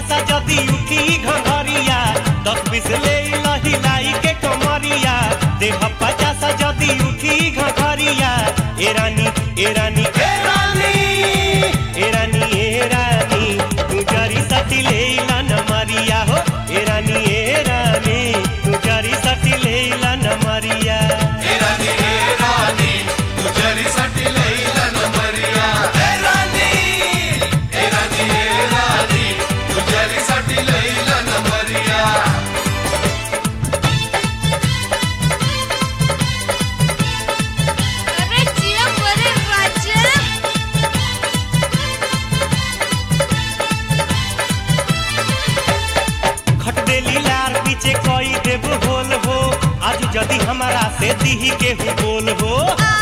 पचासा जदी उठी घघरिया दस बीस ले लही लाई के कमरिया देह पचासा जदी उठी घघरिया ए रानी ए रानी ए रानी ए रानी ए रानी तू जरी सटी ले न मरिया हो ए रानी ए रानी तू जरी सटी ले न मरिया ए रानी ए रानी तुझ्यासाठी लईला नंबरिया ए रानी ए रानी ए रानी तुझ्यासाठी लईला नंबरिया अरे जिया बरे राजा खट देली लार पीछे कोई देव होल हो आज जदी हमारा से दीही के हु बोल हो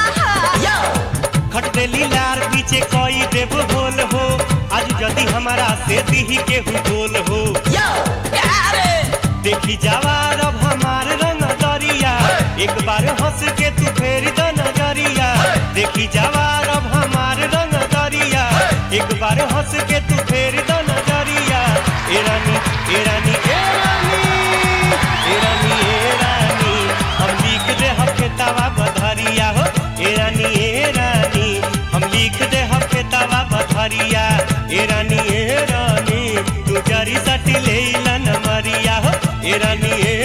खट देली लार पीछे कोई देव होल हो आज जदी हमारा से दीही के हु बोल हो देखी जवार अब हमार रंग दरिया एक बार हंस के तू फेर द नजरिया देखी जवार अब हमार रंग दरिया एक बार हंस के तू फेर द नजरिया ए रानी ए रानी ए रानी ए रानी ए रानी हम लिख दे हम खेतावा बधरिया हो ए रानी ए रानी हम लिख दे हम खेतावा बधरिया ए रानी ए रानी तू जरी सटी ले न मरिया हो ए रानी ए